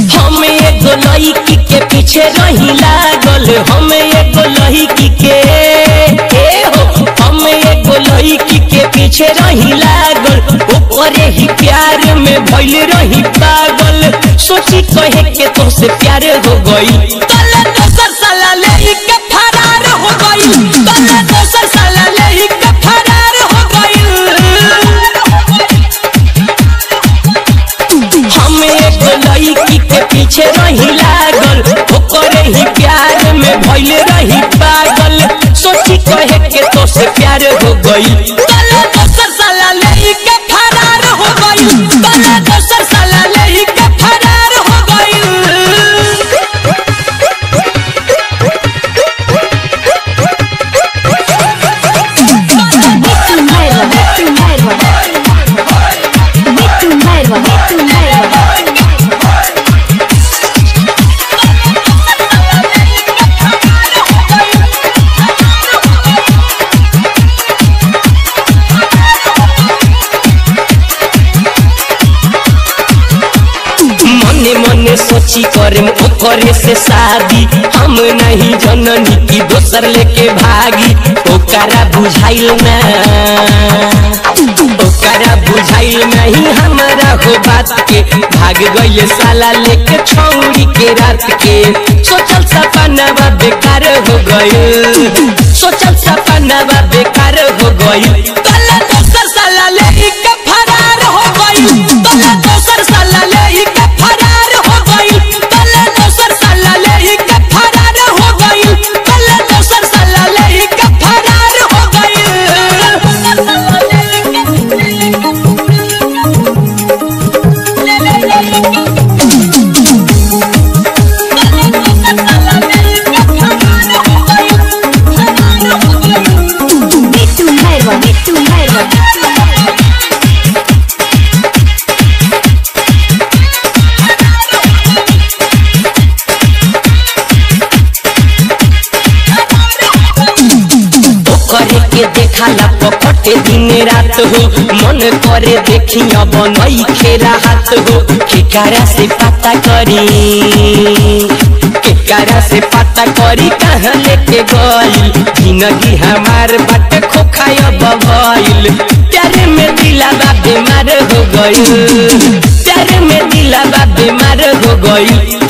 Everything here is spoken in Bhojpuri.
हम एगो लड़की के पीछे रही लागल हम एगो लड़की के ए हो हम एगो लड़की के पीछे रही लागल ओकरे ही प्यार में भइल रही पागल सोची कहे के तुमसे प्यार हो गई तले दोसर साला ले के फरार हो गई तले दोसर साला ले के फरार हो गई हम एगो लड़की के पीछे रही लागल ओकरे ही प्यार में भइल रही पागल सोची कहे के तो से प्यार हो गई तले दोसर साला ले के फरार हो गई तले दोसर साला ले के फरार हो गई Metu merva, metu merva. Metu merva, metu merva. मने मने सोची करे ओकरे से शादी हम नहीं जननी की दोसर लेके भागी ओकरा बुझाइल ना ओकरा बुझाइल नहीं हमारा हो बात के भाग गई साला लेके छौरी के रात के सोचल सपना बा बेकार हो गई सोचल सपना बा बेकार हो गई तला दोसर साला ले के फरार हो गई तला दोसर साला ले के फरार हो गई तला दोसर साला ले के फरार हो गई तला दोसर साला ले के फरार हो Metu merva, metu merva. करे के देखला पकटे दिन रात हो मन करे देखी अब नई खेरा हाथ हो केकारा से पता करी केकारा से पता करी कहाँ लेके गई जिंदगी हमार बाटे खोखाय बबैल प्यारे में दिला बा बीमार हो गई प्यारे में दिला बा बीमार हो गई